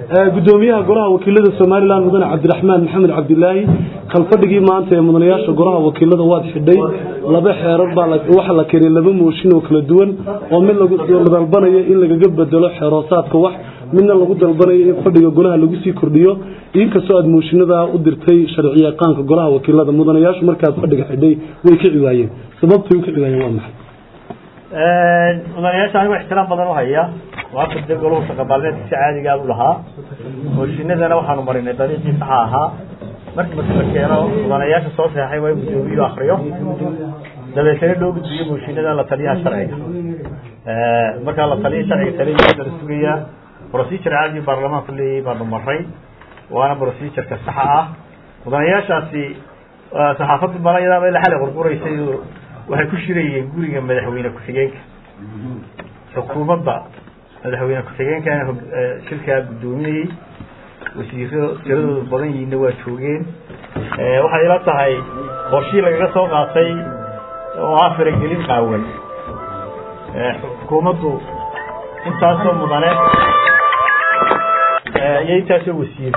gudoomiyaha golaha wakiilada somalilan mudane cabdiraxmaan maxamed cabdilaahi kalfadhigii maanta ee mudanayaasha golaha wakiilada waad xidhay laba xeerar baa waxa la keenay laba mooshin oo kala duwan oo mid lagu dalbanayo in lagaga bedelo xeeroosaadka wax midna lagu dalbanayo in fadhiga golaha lagu sii kordhiyo inkastoo aad mooshinada u dirtay sharci yaqaanka golaha wakiilada mudanayaashu markaad fadhiga xidhay way ka ciwaayeen sababtay u ka ciwaayeen waa maxay mudanayaasha anigo ixtiraam badan u haya waata dee golahu shaqabaalmeedka si caadigaa u lahaa mooshinadana waxaanu marinay dariiqii saxa ahaa markii marka la keeno mudanayaasha soo seexay waa in gudoomiyuhu akriyo dabeetana loo gudbiyo mooshinada la taliyaha sharciga markaa la taliya sharciga taliya la sugayaa procedure caadi baarlamaanku leeyahay baanu maray waana procedureka saxa ah mudanayaashaasi saxaafadda balayadaaba ila xalay qurquraysay waxay ku shirayeen guriga madaxweyne ku-xigeenka xukuumadda madaxweyne ku-xigeenkana shirkaa guddoominayey wasiiro tiradooda badan yihiinna waa joogeen waxay ila tahay qorshii lagaga soo qaatay oo ah faragelin qaawan xukuumaddu intaasoo mudane iyo intaasoo wasiir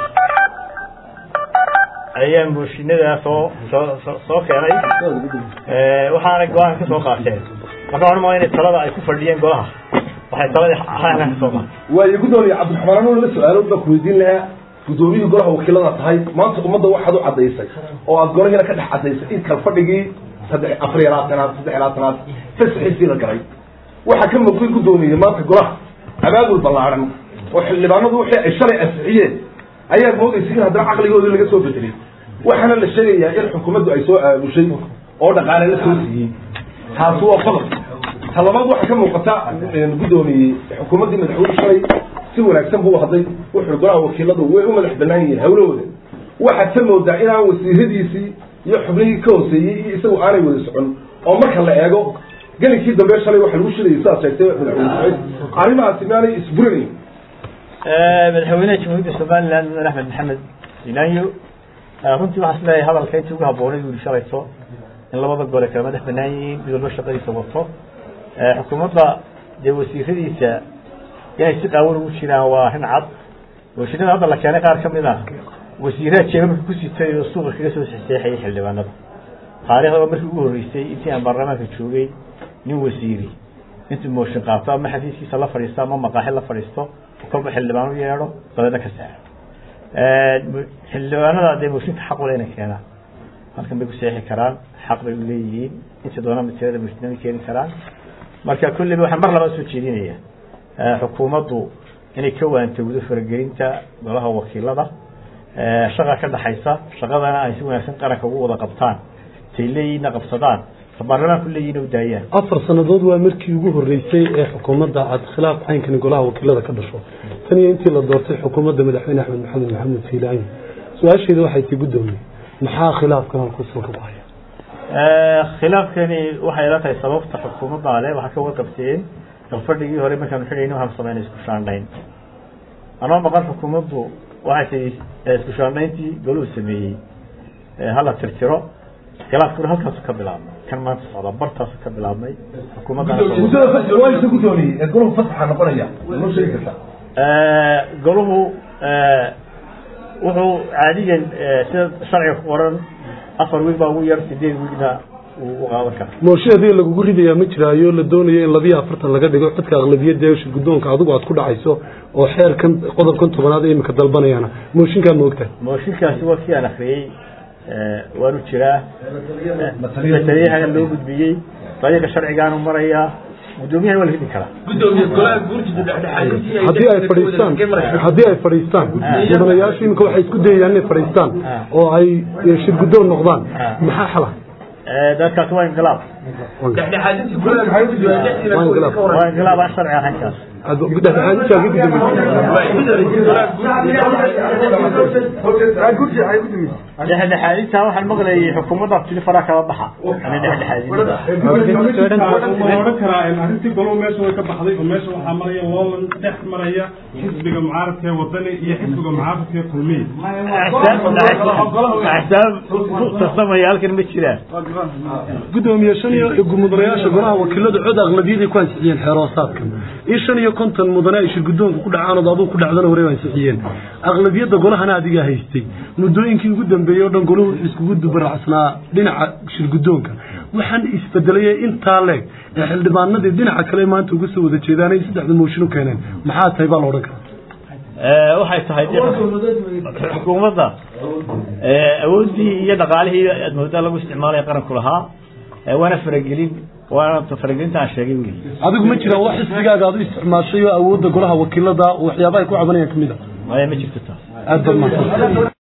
ayaa mooshinada soo soo soo keenay waxaana go-aan ka soo qaateen marka waxaan umaa inay talada ay ku fadhiyeen golaha waxay taladii xalkan ka soo qaateen waayo gudoomiye cabdiraxmaan anuu la su-aalo baan kuweydiin lahaa gudoomiyihii golaha wakiilada tahay maanta ummadda waxaad u caddaysay oo aad golahiina ka dhex caddaysay in kalfadhigii saddex afar iyo labaatanaad saddex iyo labaatanaad fasaxiisii la galay waxaa ka muuqday gudoomiye maanta golaha abaabul ballaaran oo xildhibaanadu wixii ay shalay ansixiyeen ayaa moodaysay in haddana caqligoodii laga soo bedelay waxaana la sheegayaa in xukuumaddu ay soo aamushay oo dhaqaale la soo siiyey taasi waa qodob talabaad waxaa ka muuqata guddoomiyey xukuumaddii madaxweyne shalay si wanaagsan buu hadlay wuxuu golaha wakiiladu way u madax bannaan yihiin hawlahooda waxaad ka moodaa inaan wasiiradiisii iyo xubnihii ka hooseeyey iyo isagu aanay wada socon oo marka la eego gelinkii dambe shalay waxa lagu shirayay sidaad sheegtay madaxweyne saciid arrimahaasi maanay isburinayn madaxweynaha jamhuuriyadda somaliland mudane axmed maxamed sinaayo runtii waxaa isleeyahay hadalka intii ugu habboonay buu yihi shalayto in labada gole kala madax banaan yihiin mid walba shaqadiisa wato xukuumadda dee wasiiradiisa inay si qaawan ugu jiraan waa arrin cad wasiirada hadda la keenay qaar ka mid ah wasiiraha jeebabka ku sitay oo suuqa kaga soo sexseexayay xildhibaanada taariikhda waa markii ugu horreysay intii aan baarlamaanka joogay nin wasiiri intuu mooshin qaato ama xafiiskiisa la fadhiisto ama maqaaxi la fadhiisto kolba xildhibaan u yeedho dabeedna ka saaro xildhibaanada dee mooshinka xaq ule inay keenaan halkan bay ku seexi karaan xaq bay u leeyihiin inta doonaan matirada mooshinada keeni karaan marka kulliba waxaan mar labaa soo jeedinaya xukuumaddu inay ka waantowdo faragelinta golaha wakiilada shaqa ka dhaxaysa shaqadana ay si wanaagsan qaranka ugu wada qabtaan tay leeyihiinna qabsadaan baarlamaanku leeyihiin u daayaan afar sannadood waa markii ugu horreysay ee xukuumadda aad khilaaf caynkani golaha wakiilada ka dhasho tan iyo intii la doortay xukuumadda madaxweyne axmed maxamed maxamed fiilaayo su-aasheeda waxay tii guddoomiye maxaa khilaafkan halku salka ku haya khilaafkani waxay ila tahay sababta xukuumadda ale waxaa ka warqabteen galfadhigii hore markaanu xidhayna waxaanu sameynay isku shaandhayn anoo maqan xukuumaddu waxay tahay isku shaandhayntii goluhu sameeyey hala tirtiro khilaafkuna halkaasu ka bilaabmay kan maanta socda bartaasu ka bilaabmay xukuumadda gudoomiye ee goluhu fasaxa noqonaya noo sheegi kartaa goluhu wuxuu caadiyan sida sharciga ku qoran afar wiig baa ugu yar sideed wiigna uu u qaadan karaa mooshinadii lagugu ridayaa ma jiraayo la doonayo in labiyo afartan laga dhigo codka aqlabiyadda ee shir guddoonka adigu aad ku dhacayso oo xeerkan qodobkan tobanaad ee imika dalbanayaana mooshinkaa ma ogtahay mooshinkaasi waa kii aan akriyey waanu jiraa mataliyaha loo gudbiyey dariiqa sharcigaanu marayaa guddoomiyahan waa la hidi karaa haddii ay fadhiistaan haddii ay fadhiistaan mudanayaashu imika waxay isku dayayaan inay fadhiistaan oo ay shir guddoon noqdaan maxaa xala dadkaasi waa inqilaab waa inqilaab aan sharci ahayn kaas dhexdhexaadinta waxaan maqlayay xukuumadda tili faraa kala baxa ana dhexdhexaadin odhan karaa arrintii golo meesha way ka baxday oo meesha waxaa maraya loolan dhex maraya xisbiga mucaaradka ee wadani iyo xisbiga mucaaradka ee kulmiya axsaab ku tartamaya halkan ma jiraan gudoomiye shan iyo mudanayaasha golaha wakiiladu cod aqlabiyadii ku ansixiyeen xeeroosaadkan in shan iyo konton mudane ay shirgudoonka ku dhacaan oo aduu ku dhacdana hore ay sixiyeen aqlabiyadda golahana adigaa haystay muddooyinkii ugu dambeeyey oo dhan golahu wuxuu iskugu dubaracsanaa dhinaca shirgudoonka waxaan isbedelay intaa leeg ee xildhibaanadii dhinaca kale maanta uga soo wada jeedaan ay saddexda mooshin u keeneen maxaa tahay baa la odhan karaa waxay tahay xukuumadda awooddii iyo dhaqaalihii aad moodaa lagu isticmaalaya qaranku lahaa waana faragelin waana faragelinta aan sheegay wey adigu ma jiraan wax xisbigaaga aad u isticmaashay oo awoodda golaha wakiilada waxyaabaha ay ku cabanayaan ka mid a maya ma jirto taas aad baad mahadsan